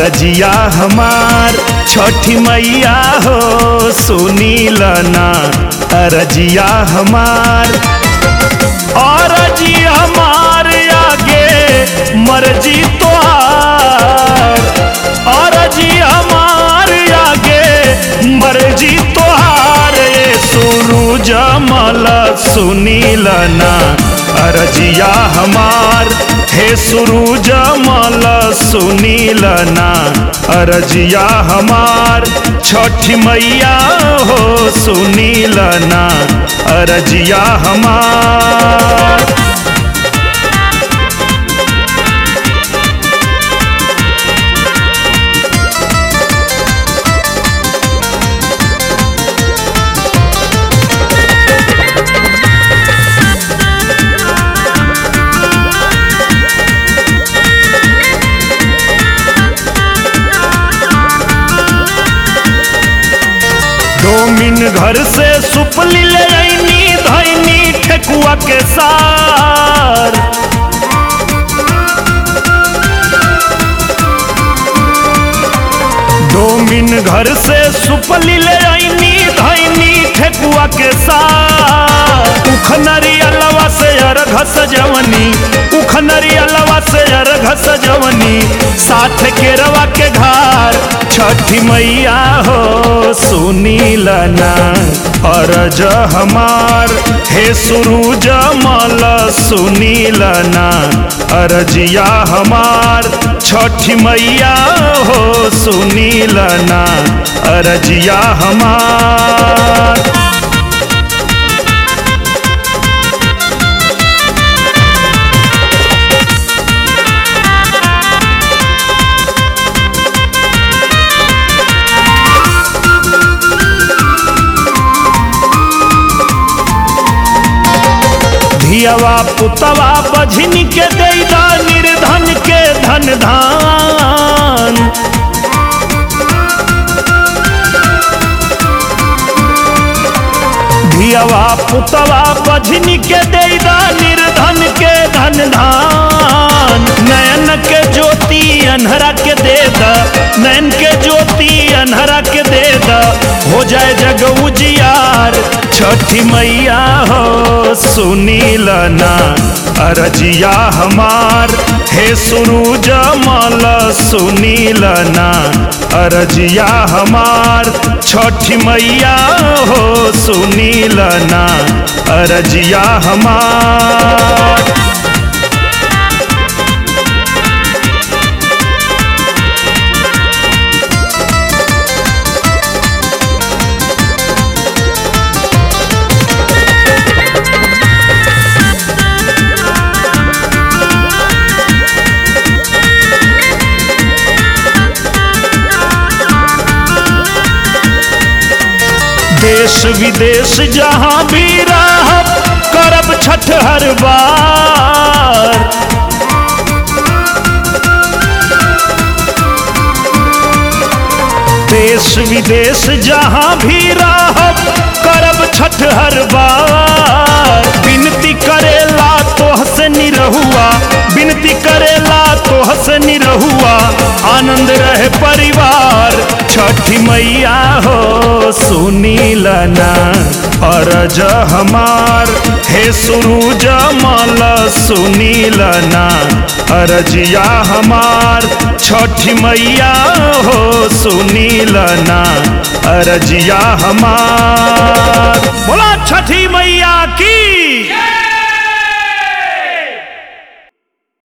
अरजिया हमार छठी मैया हो सुनील ना अरजिया हमार अरजी हमार आगे मर्जी तोहार अरजी हमार आगे मर्जी तोहार ये सूरज मल सुनील ना अरजिया हमार हे सूरज मल सुनील ना अरजिया हमार छठी मैया हो सुनील ना अरजिया हमार डोमिन घर से सुपली ले आईनी धैनी ठेकुआ के सार डोमिन घर से सुपली ले आईनी धैनी ठेकुआ के सार उखनरी अलवा से अर्घ सजवनी उखनरी अलवा से अर्घ सजवनी साथ के रवा के घर छठी मैया हो सुनील ना अरज हमार हे सुरूज मल सुनील ना अरजिया हमार छठी मैया हो सुनील ना अरजिया हमार धियवा पुतवा बझिन के दैदा निर्धन के धन धान धियवा पुतवा बझिन के दैदा निर्धन के धन धान नयन के ज्योति अनहरा के दे द नयन के ज्योति अनहरा के दे द हो जाए जग उजियार छठी मैया हो सुनील ना अरजिया हमार हे सुरूज मल सुनील ना अरजिया हमार छठी मैया हो सुनील ना अरजिया हमार देश विदेश जहाँ भी रहब करब छठ हर बार देश विदेश जहाँ भी रहब करब छठ हर बार विनती करेला तोह से निरहुआ विनती करेला तोह से निरहुआ आनंद रहे परिवार छठी मैया हो सुनील ना अरज हमार हे सुरूज मल सुनील ना अरजिया हमार छठी मैया हो सुनील ना अरजिया हमार बोला छठी मैया की